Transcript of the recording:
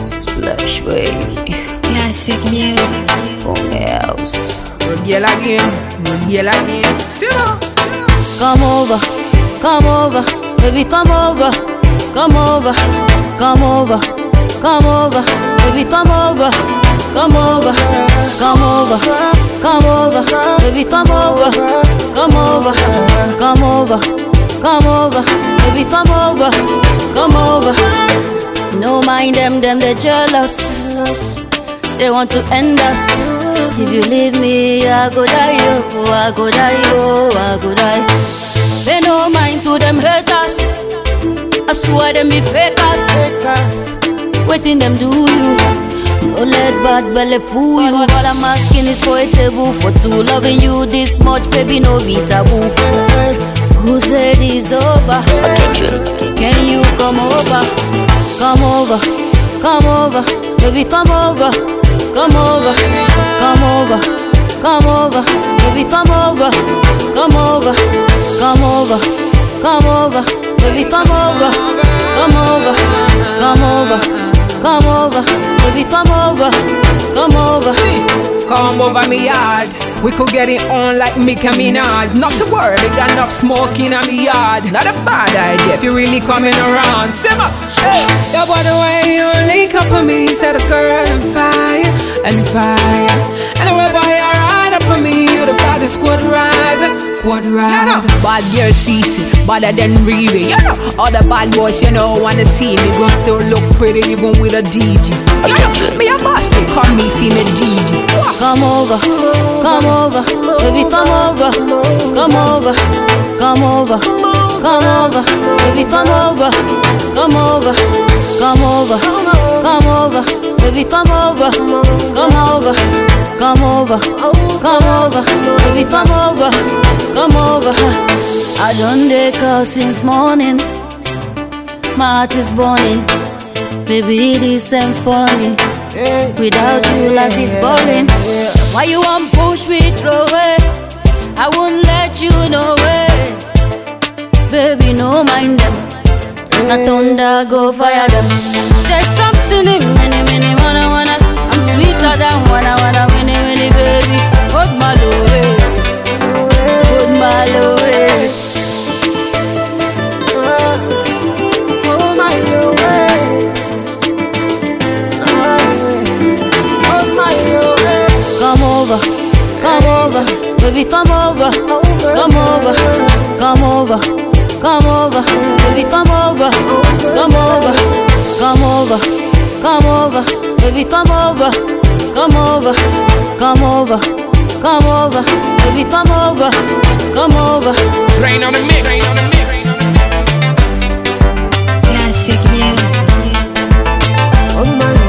Splash baby, Classic music. come house. Rebel again, rebel again. Simmer. Come over, come over, baby, come over, come over, come over, come over, baby, come over, come over, come over, come over, baby, come over, come over, come over, come over, baby, come over, come over. No mind them, them they jealous. They want to end us. If you leave me, I go die, oh, I go die, oh, I go die. Pay no mind to them haters. I swear them be fakers. Waiting them do you. Don't let bad belly fool you. All I'm asking is for a table for two. Loving you this much, baby, no be taboo. Who said it's over? Can you come over? Come over, come over, baby, come over, come over, come over, come over, baby, come over, come over, come over, come over, baby, come over, come over, come over, come over, baby, come over, come over. Come over me yard. We could get it on like Mickey Minaj. Not to worry, we got enough smoke in me yard. Not a bad idea if you're really coming around. Simmer. Hey. Your body way you link up on me, set a girl on fire and fire. And wherever you ride up on me, you the baddest squad ride. Quad ride. You know, bad girl CC, badder than Riri. You know, all the bad boys, you know, wanna see me. Gon' still look pretty even with a DG. You know, me a boss, they call me female DG. Come over, come over, baby, come over, come over, come over, come over, baby, come over, come over, come over, come over, baby, come over, come over, come over, come over, baby, come over, come over. I done dey call since morning, my heart is burning, baby, this ain't funny. Without you, life is boring. Why you want push me through it? I won't let you know it. Baby, no mind them. Na thunder go fire them. There's something in many, many, wanna, wanna. I'm sweeter than wanna, wanna, winnie, winnie, baby. Hold my low waist. Hold my low waist. Come over, come over, baby, come over, come over, come over, come over, baby, come over, come over, come over, come over, baby, come over, come over, come over, come over, baby, come over, come over. Rain on the mix. Rain on the mix. Classic music. Oh my